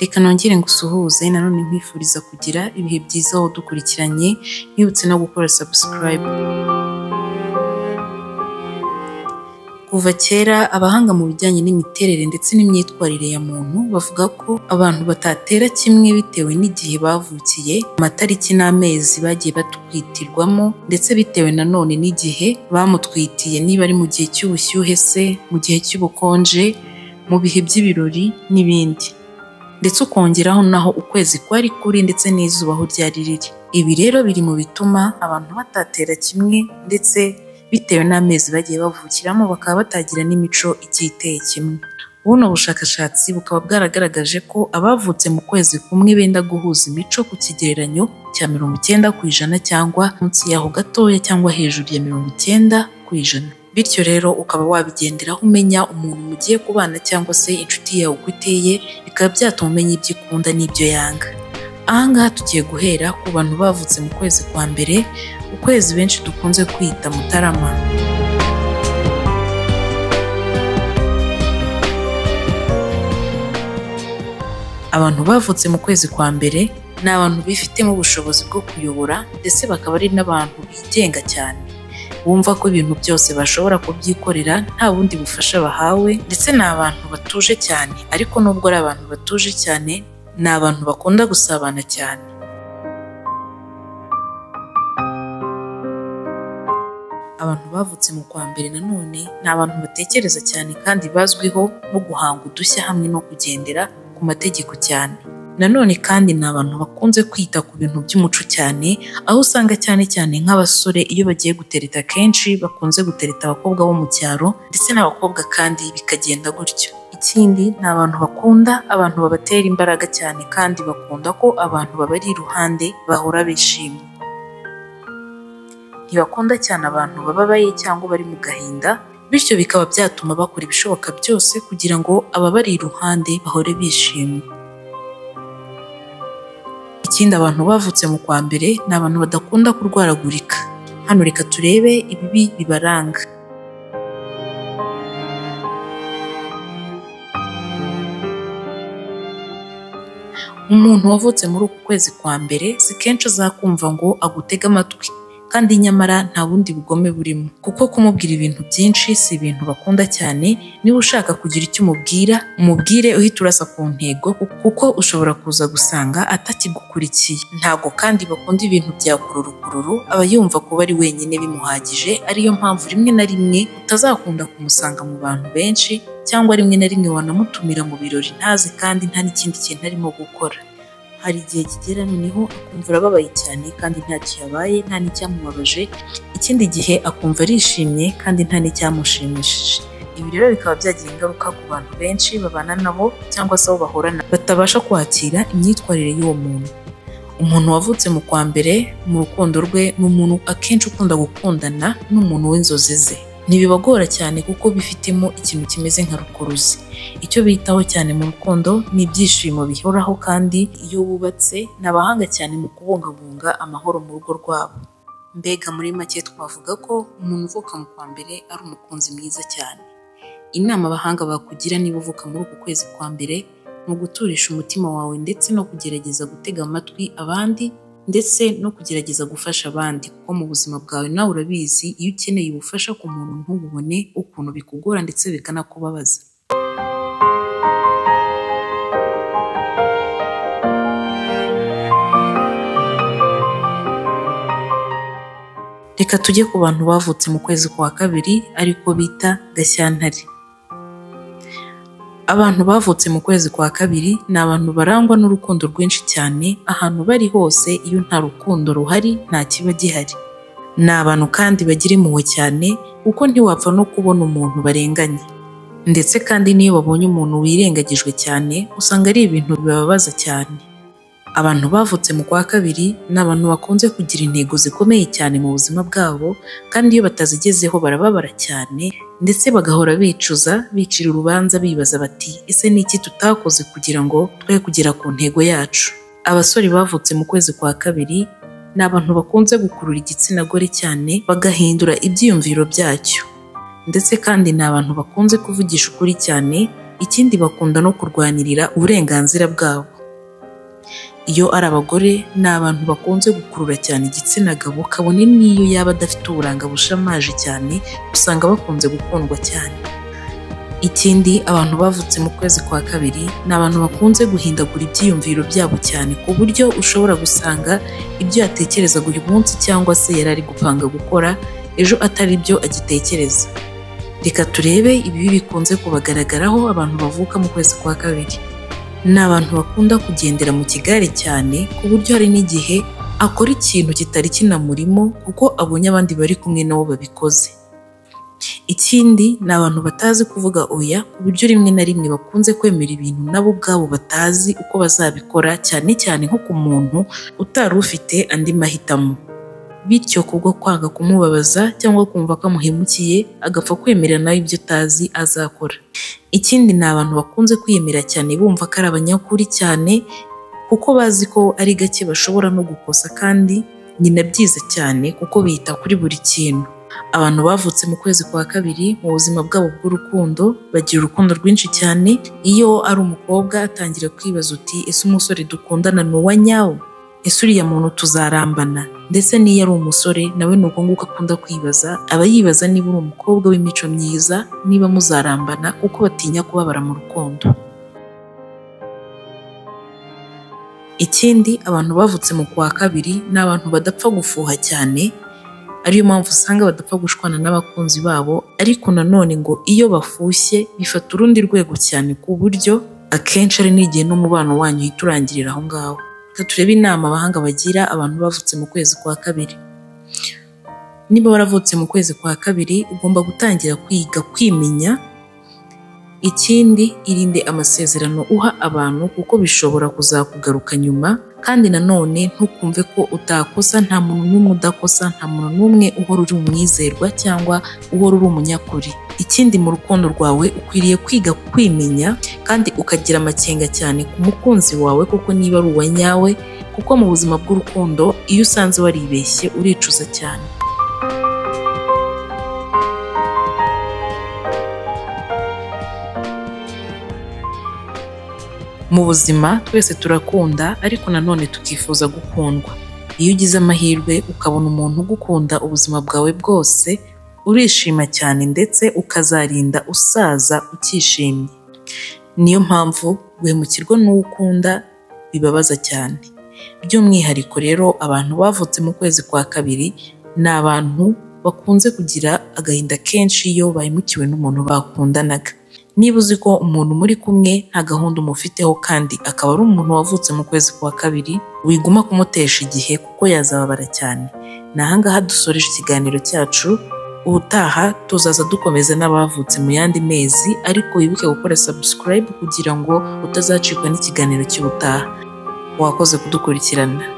Reka nongere ngusuhuze nanone nkwifuriza kugira ibihe byiza wadukurikiranye nkwibutse no gukora subscribe. Kuva kera abahanga mu bijyanye n'imiterere ndetse n'imyitwarire ya muntu bavuga ko abantu batatera kimwe bitewe n'igihe bavukiye, amatariki n'amezi bagiye batwitirwamo ndetse bitewe nanone n'igihe bamutwitiye niba ari mu gihe cy'ubushyuhe se, mu gihe cy'ubukonje, mu bihe by'ibirori n'ibindi. Ndetse ukongeraho naho ukwezi kwari kuri ndetse n'izuba aho ryari riri. Ibi rero biri mu bituma abantu batatera kimwe ndetse bitewe n'amezi bagiye bavukiramo bakaba batagira n'imico igiye iteye kimwe. Buno bushakashatsi bukaba bwaragaragaje ko abavutse mu kwezi kumwe benda guhuza imico ku kigereranyo cya mirongo icyenda ku ijana cyangwa munsi yaho gatoya cyangwa hejuru ya mirongo icyenda ku ijana. Bityo rero ukaba wabigenderaho umenya umuntu mugiye kubana cyangwa se inshuti yawe uko iteye, bikaba byatuma umenya ibyo ikunda n'ibyo yanga. Aha ngaha tugiye guhera ku bantu bavutse mu kwezi kwa mbere, ukwezi benshi dukunze kwita Mutarama. Abantu bavutse mu kwezi kwa mbere ni abantu bifitemo ubushobozi bwo kuyobora ndetse bakaba ari n'abantu bigenga cyane. Bumva ko ibintu byose bashobora kubyikorera nta bundi bufasha bahawe ndetse ni abantu batuje cyane ariko nubwo ari abantu batuje cyane ni abantu bakunda gusabana cyane. Abantu bavutse mu kwa mbere nanone ni abantu batekereza cyane kandi bazwiho no guhanga udushya hamwe no kugendera ku mategeko cyane. Nanone kandi ni abantu bakunze kwita ku bintu by'umuco cyane, aho usanga cyane cyane nk'abasore iyo bagiye gutereta kenshi bakunze gutereta abakobwa bo mu cyaro ndetse n'abakobwa kandi bikagenda gutyo. Ikindi ni abantu bakunda abantu babatera imbaraga cyane kandi bakunda ko abantu babari iruhande bahora bishimye. Ntibakunda cyane abantu bababaye cyangwa bari mu gahinda, bityo bikaba byatuma bakora ibishoboka byose kugira ngo ababari iruhande bahore bishimye. Ikindi abantu bavutse mu kwa mbere ni abantu badakunda kurwaragurika. Hano reka turebe ibibi bibaranga. Umuntu wavutse muri uku kwezi kwa mbere si kenshi azakumva ngo agutege amatwi kandi nyamara nta bundi bugome burimo kuko kumubwira ibintu byinshi si ibintu bakunda cyane, niba ushaka kugira icyo umubwira umubwire uhita urasa ku ntego kuko ushobora kuza gusanga atakigukurikiye. Ntabwo kandi bakunda ibintu bya kururukururu aba yumva kuba ari wenyine bimuhagije ariyo mpamvu rimwe na rimwe utazakunda kumusanga mu bantu benshi cyangwa rimwe na rimwe wanamutumira mu birori ntaze kandi nta n'ikindi kintu arimo gukora. Hari igihe kigera noneho akumva arababaye cyane kandi ntacyo yabaye nta n'icyamubabaje, ikindi gihe akumva arishimye kandi nta n'icyamushimishije. Ibi rero bikaba byagira ingaruka ku bantu benshi babana nabo cyangwa se abo bahorana batabasha kwakira imyitwarire y'uwo muntu. Umuntu wavutse mu kwa mbere mu rukundo rwe ni umuntu akenshi ukunda gukundana n'umuntu w'inzozi ze. Ntibibagora cyane kuko bifitemo ikintu kimeze nka rukuruzi. Icyo bitaho cyane mu rukundo ni ibyishimo bihoraho kandi iyo bubatse ni abahanga cyane mu kubungabunga amahoro mu rugo rwabo. Mbega muri make twavuga ko umuntu uvuka mu kwa mbere ari umukunzi mwiza cyane. Inama abahanga bakugira niba uvuka muri uku kwezi kwa mbere ni uguturisha umutima wawe ndetse no kugerageza gutega amatwi abandi ndetse no kugerageza gufasha abandi kuko mu buzima bwawe nawe urabizi iyo ukeneye ubufasha ku muntu ntububone ukuntu bikugora ndetse bikanakubabaza. Reka tujye ku bantu bavutse mu kwezi kwa kabiri ariko bita Gashyantare. Abantu bavutse mu kwezi kwa kabiri ni abantu barangwa n'urukundo rwinshi cyane, ahantu bari hose iyo nta rukundo ruhari nta kiba gihari. Ni abantu kandi bagira impuhwe cyane kuko ntiwapfa no kubona umuntu barenganye. Ndetse kandi n'iyo babonye umuntu wirengagijwe cyane usanga ari ibintu bibabaza cyane. Abantu bavutse mu kwa kabiri ni abantu bakunze kugira intego zikomeye cyane mu buzima bwabo kandi iyo batazigezeho barababara cyane ndetse bagahora bicuza, bicira urubanza bibaza bati ese ni iki tutakoze kugira ngo twe kugera ku ntego yacu. Abasore bavutse mu kwezi kwa kabiri ni abantu bakunze gukurura igitsina gore cyane bagahindura ibyiyumviro byacyo. Ndetse kandi ni abantu bakunze kuvugisha ukuri cyane ikindi bakunda no kurwanirira uburenganzira bwabo. Iyo ari abagore ni abantu bakunze gukurura cyane igitsina gabo kabone n'iyo yaba adafite uburanga bushamaje cyane usanga bakunze gukundwa cyane. Ikindi abantu bavutse mu kwezi kwa kabiri ni abantu bakunze guhindagura ibyiyumviro byabo cyane ku buryo ushobora gusanga ibyo yatekerezaga uyu munsi cyangwa se yari ari gupanga gukora ejo atari byo agitekereza. Reka turebe ibibi bikunze kubagaragaraho abantu bavuka mu kwezi kwa kabiri. Ni abantu bakunda kugendera mu kigare cyane ku buryo hari n'igihe akora ikintu kitari kinamurimo kuko abonye abandi bari kumwe na bo babikoze. Ikindi ni abantu batazi kuvuga oya ku buryo rimwe na rimwe bakunze kwemera ibintu nabo ubwabo batazi uko bazabikora cyane cyane nko ku muntu utari ufite andi mahitamo. Bityo kubwo kwanga kumubabaza cyangwa kumva ko amuhemukiye agapfa kwemera nawe ibyo utazi azakora. Ikindi ni abantu bakunze kwiyemera cyane bumva ko ari abanyakuri cyane kuko bazi ko ari gake bashobora no gukosa kandi nyina byiza cyane kuko bita kuri buri kintu. Abantu bavutse mu kwezi kwa kabiri mu buzima bwabo bw'urukundo bagira urukundo rwinshi cyane, iyo ari umukobwa atangira kwibaza uti ese umusore dukundana ni uwa nyawo? Ese uriya muntu tuzarambana? Ndetse n'iyo ari umusore nawe ni uko nguko akunda kwibaza, aba yibaza niba uri umukobwa w'imico myiza, niba muzarambana kuko batinya kubabara mu rukundo. Ikindi abantu bavutse mu kwa kabiri ni abantu badapfa gufuha cyane, ariyo mpamvu usanga badapfa gushwana n'abakunzi babo ariko nanone ngo iyo bafushye bifata urundi rwego cyane ku buryo akenshi ari n'igihe n'umubano wanyu uhita urangirira aho ngaho. Reka turebe inama abahanga bagira abantu bavutse mu kwezi kwa kabiri. Niba waravutse mu kwezi kwa kabiri ugomba gutangira kwiga kwimenya, ikindi irinde amasezerano uha abantu kuko bishobora kuzakugaruka nyuma kandi nanone ntukumve ko utakosa nta muntu n'umwe udakosa nta muntu n'umwe uhora uri umwizerwa cyangwa uhora uri umunyakuri. Ikindi mu rukundo rwawe ukwiriye kwiga kwimenya kandi ukagira amakenga cyane ku mukunzi wawe kuko niba ari uwa nyawe kuko mu buzima bw'urukundo iyo usanze waribeshye uricuza cyane. Mu buzima twese turakunda ariko nanone tukifuza gukundwa. Iyo ugize amahirwe ukabona umuntu ugukunda ubuzima bwawe bwose, urishima cyane ndetse ukazarinda usaza ukishimye. Niyo mpamvu guhemukirwa n'uwo ukunda bibabaza cyane. By'umwihariko rero abantu bavutse mu kwezi kwa kabiri ni abantu bakunze kugira agahinda kenshi iyo bahemukiwe n'umuntu bakundanaga. Niba uzi ko umuntu muri kumwe nta gahunda umufiteho kandi akaba ari umuntu wavutse mu kwezi kwa kabiri, wiguma kumutesha igihe kuko yazababara cyane. Ni aha ngaha dusoreje ikiganiro cyacu, ubutaha tuzaza dukomeza n'abavutse mu yandi mezi ariko wibuke gukora subscribe kugira ngo utazacikwa n'ikiganiro cy'ubutaha. Wakoze kudukurikirana.